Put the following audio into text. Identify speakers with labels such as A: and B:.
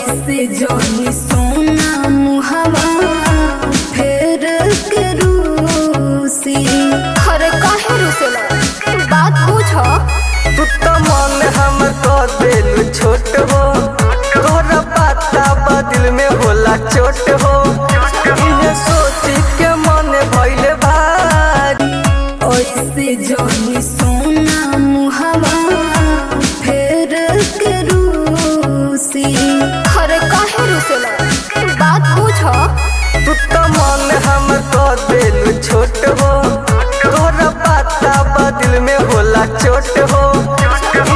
A: ऐसे जोनी सोना मुहवा फेर के रूसी
B: अरे काहे रुसेला बात पूछ
C: तू तो मन हम कर देलू छोट हो तोरा पता बा दिल में होला चोट हो इहे सोची के मन भइले भारी
A: ऐसे जोनी सोना मुहवा फेर के रूसी
B: अरे काहे रुसेला बात पूछ
C: तू तो मन हम कर देलू छोट हो तोरा पता बा दिल में होला चोट हो